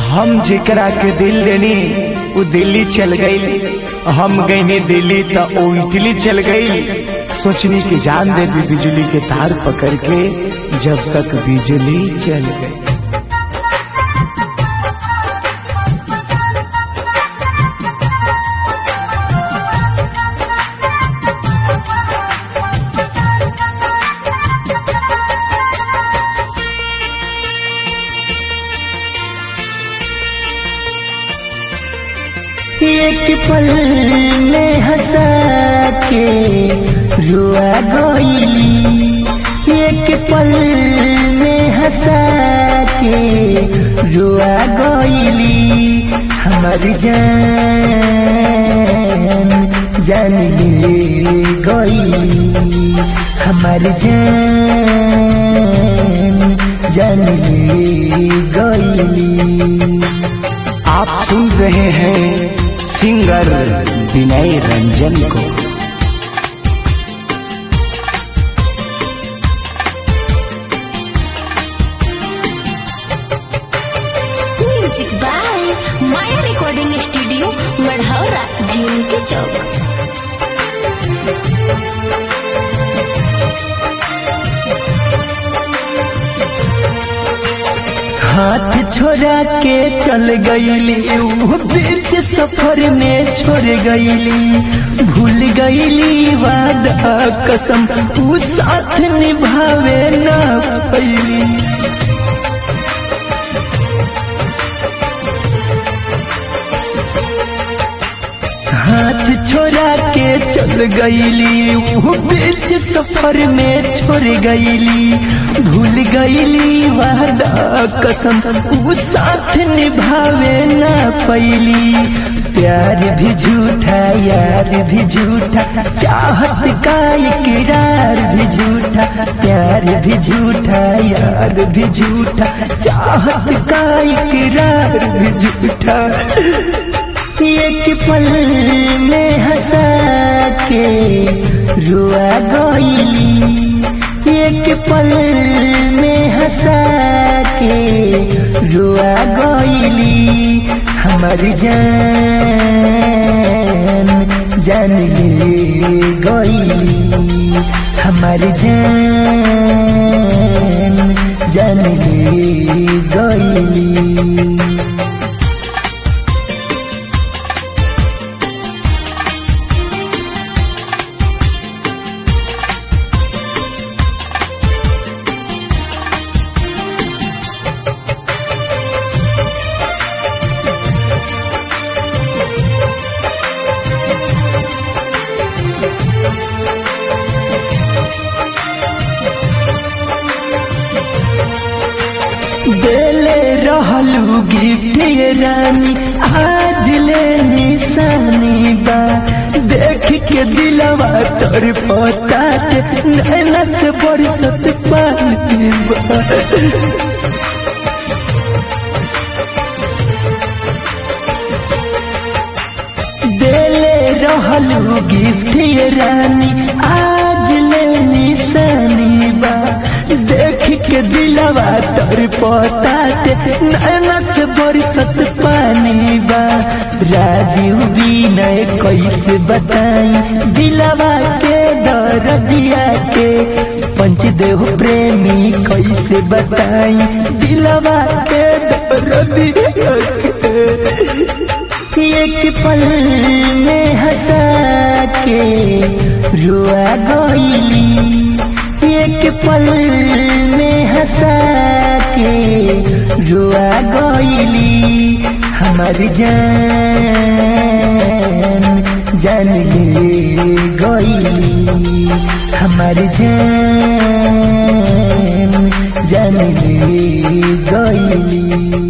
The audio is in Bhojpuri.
हम जेकरा के दिल देनी वो दिल्ली चल गई हम गईनी दिल्ली तो वो इटली चल गई सोचनी की जान दे दी बिजली के तार पकड़ के जब तक बिजली चल गई एक पल में हंसा के रुआ गईली एक पल में हंसा के रुआ गईली हमार जान जान ले गईली हमार जान जान ले गईली आप सुन रहे हैं सिंगर विनय रंजन को music by Maya recording studio Marhaura Bhim के चौक हाथ छोड़ा के चल गईली ऊ बीच सफर में छोड़ गईली भूल गईली वादा कसम ऊ साथ निभावे ना पैली हाथ छोड़ा के चल गईली वो बीच सफर में छोड़ गईली भूल गईली वादा कसम वो साथ निभावे ना पैली प्यार भी झूठा यार भी झूठा चाहत का इकरार भी झूठा प्यार भी झूठा यार भी झूठा चाहत का इकरार भी झूठा एक पल में हंसा के रुआ गईली एक पल में हंसा के रुआ गईली हमार जान जान ले गईली हमार जान जान ले गईली देले रहलू गिफ्ट ये रानी आज ले निशानी बा देख के दिलवा तोर पता नैना से बरसत पानी बा देले रहलू गिफ्ट ये रानी आज ले निशानी बा देख के दिलवा तोर पताट नैना से बरसत पानी बा राजीव विनय कैसे बताई दिलवा के दर्दिया के पंचदेव प्रेमी कैसे बताई दिलवा के दर्दिया के एक पल में हंसा के रुआ गईली एक पल में हंसा के रुआ गईली हमार जान जान ले गईली हमार जान जान ले गईली